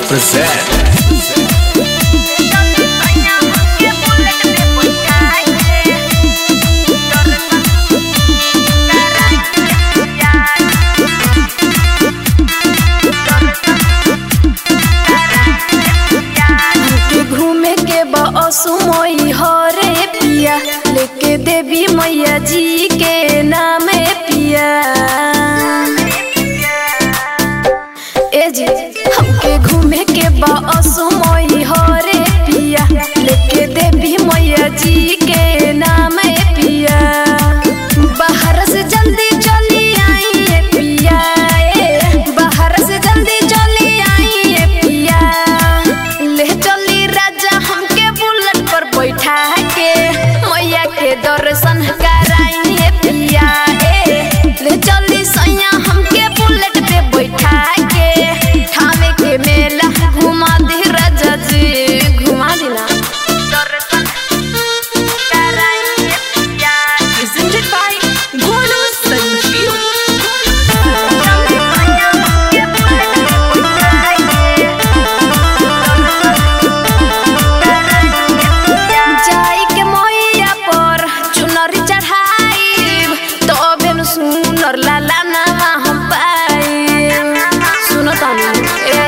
present. के घूमे के बसु मई हरे पिया लेके देवी मैया जी के नाम पिया ए जी हमके घूमे के बसु मई हरे पिया लेके देवी मैया जी के नाम पिया बाहर से जल्दी चली आई ए पिया ए बाहर से जल्दी चली आई ए पिया ले चली राजा हमके बुलेट पर बैठा के मैया के दर्शन कराई ए पिया ए ले चली सैया हमके बुलेट पे बैठा के ठामे के मेला घुमा दी राजा जी घुमा दी ना दर्शन कराई ए पिया Presented by Golu Sanjeev. जाई के मैया पर चुनरी चढ़ाई तबे न सुनर लाला नामा हम पाई सुनो तानी ए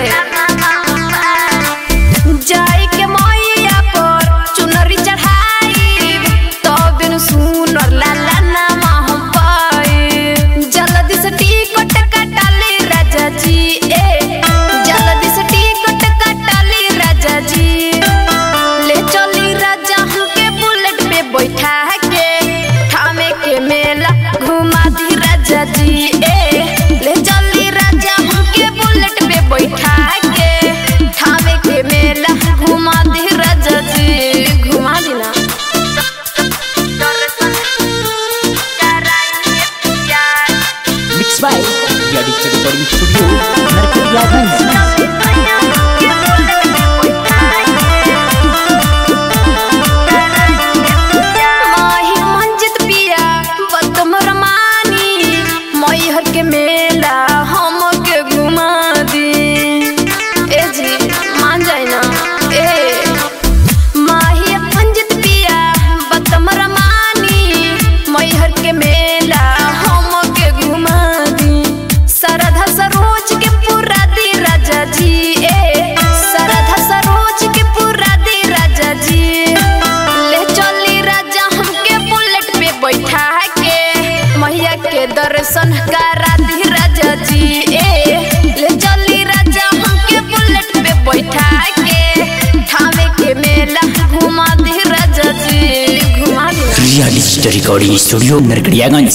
जाई के मैया पर चुनरी चढ़ाई तबे न सुनर लाला नामा हम पाई जल्दी से टिकट कटाली राजा जी ए जल्दी से टिकट कटाली राजा जी ले चली राजा हमके बुलेट पे बैठा के थामे के मेला घुमा दी राजा जी ए ले चली राजा हमके बुलेट पे बैठा के थामे के मेला घुमा दी राजा जी घुमा दी ना Mixed by India Digital Recording Studio, Narkatiyaganj. माही मंजित पिया बतम रमानी मैहर के मेला हम के घुमा दी ए जी मान जाए ना ए माही मंजित पिया बतम रमानी मैहर के मेला हम के घुमा दी सरधा सरोज के पूरा दी राजा जी ए सरधा सरोज के पूरा दी राजा जी ले चली राजा हमके बुलेट पे बैठा के मैया के दर्शन करा दी राजा जी ए ले चली राजा हमके बुलेट पे बैठा के ठामे के मेला घुमा दी राजा जी घुमा दी India Digital Recording Studio, Narkatiyaganj.